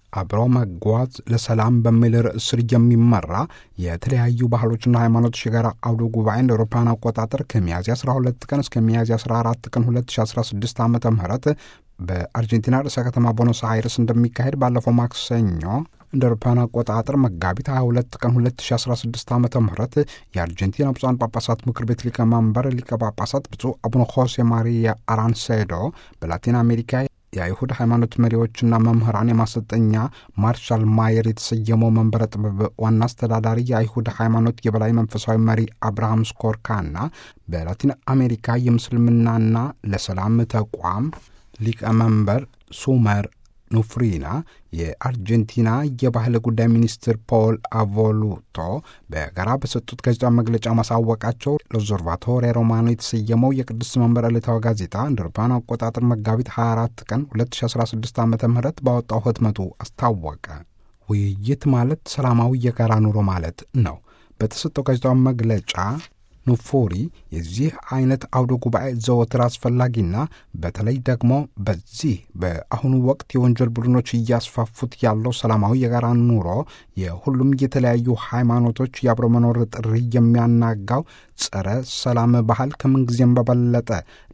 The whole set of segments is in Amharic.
አብሮ መጓዝ ለሰላም በሚል ርዕስ ስር የሚመራ የተለያዩ ባህሎችና ሃይማኖቶች የጋራ አውደ ጉባኤ እንደ አውሮፓውያን አቆጣጠር ከሚያዝያ 12 ቀን እስከ ሚያዝያ 14 ቀን 2016 ዓ ም በአርጀንቲና ርዕሰ ከተማ ቦኖስ አይረስ እንደሚካሄድ ባለፈው ማክሰኞ እንደ አውሮፓውያን አቆጣጠር መጋቢት 22 ቀን 2016 ዓ ም የአርጀንቲና ብፁዓን ጳጳሳት ምክር ቤት ሊቀመንበር ሊቀ ጳጳሳት ብፁዕ አቡነ ሆሴ ማሪያ አራንሴዶ በላቲን አሜሪካ የአይሁድ ሃይማኖት መሪዎችና መምህራን የማሰልጠኛ ማርሻል ማየር የተሰየመው መንበረ ጥበብ ዋና አስተዳዳሪ የአይሁድ ሃይማኖት የበላይ መንፈሳዊ መሪ አብርሃም ስኮርካና በላቲን አሜሪካ የምስልምናና ለሰላም ተቋም ሊቀመንበር ሱመር ኑፍሪና የአርጀንቲና የባህል ጉዳይ ሚኒስትር ፖል አቮሉቶ በጋራ በሰጡት ጋዜጣ መግለጫ ማሳወቃቸው ለኦብዘርቫቶሪ ሮማኖ የተሰየመው የቅዱስ መንበር ዕለታዊ ጋዜጣ እንደ አውሮፓውያን አቆጣጠር መጋቢት 24 ቀን 2016 ዓ ም ባወጣው ህትመቱ አስታወቀ። ውይይት ማለት ሰላማዊ የጋራ ኑሮ ማለት ነው። በተሰጠው ጋዜጣዊ መግለጫ ኑፉሪ የዚህ አይነት አውደ ጉባኤ ዘወትር አስፈላጊና በተለይ ደግሞ በዚህ በአሁኑ ወቅት የወንጀል ቡድኖች እያስፋፉት ያለው ሰላማዊ የጋራ ኑሮ የሁሉም የተለያዩ ሃይማኖቶች የአብሮ መኖር ጥሪ የሚያናጋው ጸረ ሰላም ባህል ከምንጊዜም በበለጠ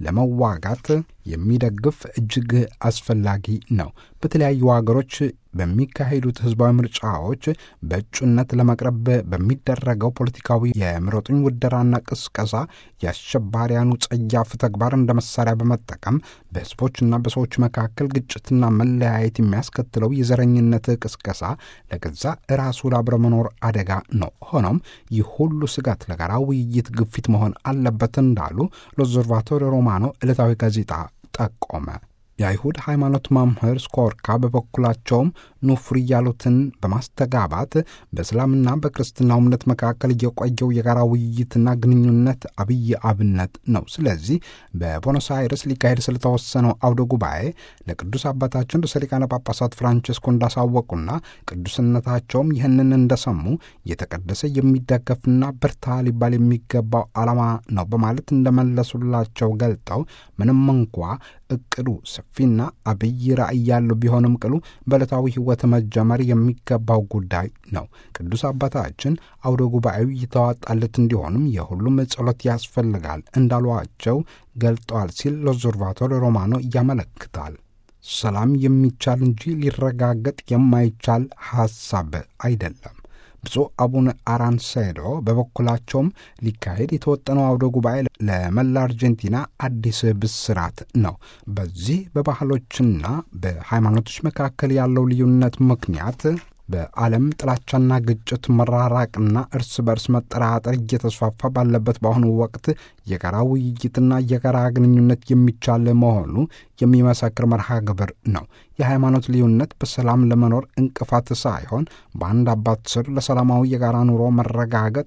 ለመዋጋት የሚደግፍ እጅግ አስፈላጊ ነው። በተለያዩ ሀገሮች በሚካሄዱት ህዝባዊ ምርጫዎች በእጩነት ለመቅረብ በሚደረገው ፖለቲካዊ የምረጡኝ ውደራና ቅስቀሳ የአሸባሪያኑ ጸያፍ ተግባር እንደ መሳሪያ በመጠቀም በህዝቦችና በሰዎች መካከል ግጭትና መለያየት የሚያስከትለው የዘረኝነት ቅስቀሳ ለገዛ ራሱ ለአብረ መኖር አደጋ ነው። ሆኖም ይህ ሁሉ ስጋት ለጋራ ውይይት ግፊት መሆን አለበት እንዳሉ ለኦብዘርቫቶሪ ሮማኖ ዕለታዊ ጋዜጣ ጠቆመ። የአይሁድ ሃይማኖት መምህር ስኮርካ በበኩላቸውም ኑፍሪ ያሉትን በማስተጋባት በእስላምና በክርስትናው እምነት መካከል የቆየው የጋራ ውይይትና ግንኙነት አብይ አብነት ነው። ስለዚህ በቦኖስ አይረስ ሊካሄድ ስለተወሰነው አውደ ጉባኤ ለቅዱስ አባታችን ርዕሰ ሊቃነ ጳጳሳት ፍራንቸስኮ እንዳሳወቁና ቅዱስነታቸውም ይህንን እንደሰሙ የተቀደሰ የሚደገፍና በርታ ሊባል የሚገባው ዓላማ ነው በማለት እንደመለሱላቸው ገልጠው ምንም እንኳ እቅዱ ሰፊና አብይ ራዕይ ያለው ቢሆንም ቅሉ በዕለታዊ ሕይወት መጀመር የሚገባው ጉዳይ ነው። ቅዱስ አባታችን አውደ ጉባኤው የተዋጣለት እንዲሆንም የሁሉም ጸሎት ያስፈልጋል እንዳሏቸው ገልጠዋል ሲል ሎዞርቫቶሪ ሮማኖ ያመለክታል። ሰላም የሚቻል እንጂ ሊረጋገጥ የማይቻል ሐሳብ አይደለም። ብፁዕ አቡነ አራንሴዶ በበኩላቸውም ሊካሄድ የተወጠነው አውደ ጉባኤ ለመላ አርጀንቲና አዲስ ብስራት ነው። በዚህ በባህሎችና በሃይማኖቶች መካከል ያለው ልዩነት ምክንያት በዓለም ጥላቻና ግጭት መራራቅና እርስ በርስ መጠራጠር እየተስፋፋ ባለበት በአሁኑ ወቅት የጋራ ውይይትና የጋራ ግንኙነት የሚቻል መሆኑ የሚመሰክር መርሃ ግብር ነው። የሃይማኖት ልዩነት በሰላም ለመኖር እንቅፋት ሳይሆን በአንድ አባት ስር ለሰላማዊ የጋራ ኑሮ መረጋገጥ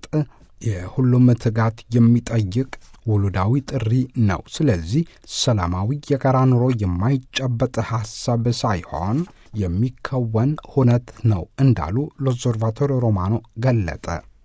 የሁሉም ትጋት የሚጠይቅ ውሉዳዊ ጥሪ ነው። ስለዚህ ሰላማዊ የጋራ ኑሮ የማይጨበጥ ሐሳብ ሳይሆን የሚከወን ሁነት ነው እንዳሉ ሎዞርቫቶሪ ሮማኖ ገለጠ።